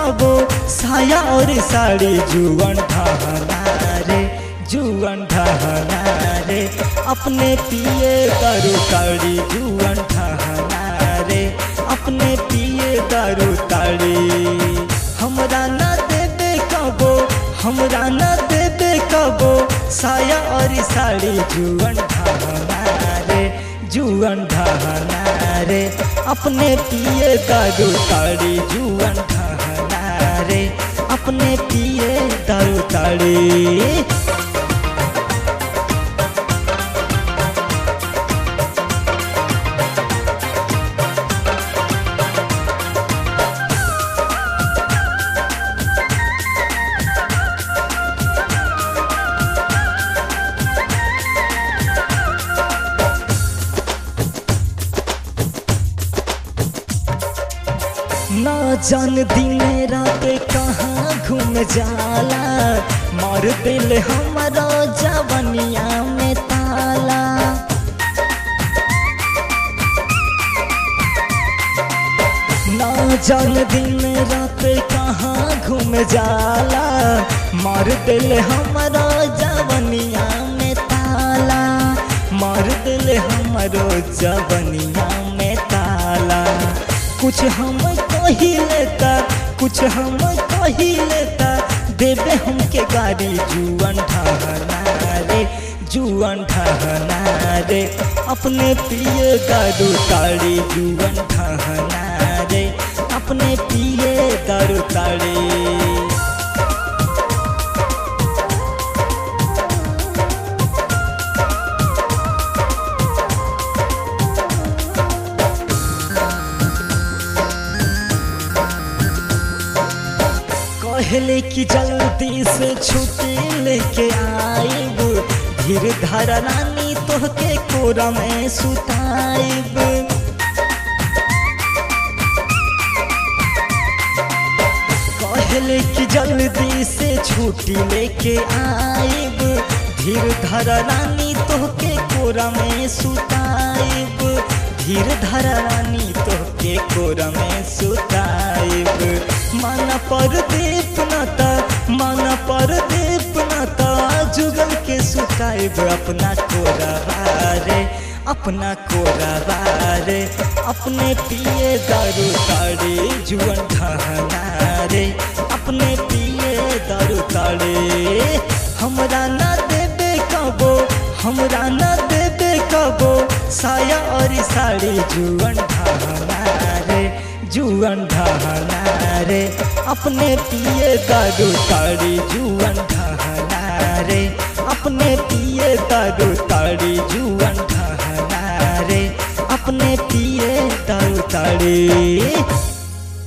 कबो साया और साड़ी जुवन ढहना रे जुवन ढहना रे अपने पिए दारू ताड़ी जुवन ढहना रे अपने पिए दारू ताड़ी हमरा ना देबे कबो हमरा ना देबे कबो साया और साड़ी जुवन ढहना रे जुवन ढहना रे अपने पिए दारू ताड़ी जुवन ढहना रे अपने पिए दारू ताड़ी ना जान दिन रात कहाँ घूम जाला मार दिल हमारा जवनिया में ताला ना जान दिन रात कहाँ घूम जाला मार दिल हमारा जवनिया में ताला मार दिल हमारो जवनिया में ताला कुछ हम कही लेता कुछ हम कही लेता देवे हमके गाड़ी जुअन ठहना रे जुअन ठहना रे अपने पिए दारू ताड़ी जुअन ठहना रे अपने पिए दारू ताड़ी कहले कि जल्दी से छुट्टी लेके आइब धीर धारा रानी तोहके कोरा में सुताइब कहले कि जल्दी से छुट्टी लेके आइब धीर धारा रानी तोहके कोरा में सुताइब धीर धारा रानी तोहके कोरा में सुताइब माना पर दीप नाता माना पर दीप नाता जुगल के सुताइब अपना कोरा रे अपना कोरा रे अपने पिए दारू ताड़े जुअन ढहना रे अपने पिए दारू ताड़े हमरा ना देबे कबो हमरा ना देबे कबो साया और साड़ी जुअन ढहना रे जुअन ढहना रे अपने पिए दारू ताड़ी जुअन ढहना रे अपने पिए दारू ताड़ी जुअन ढहना रे अपने पिए दारू ताड़ी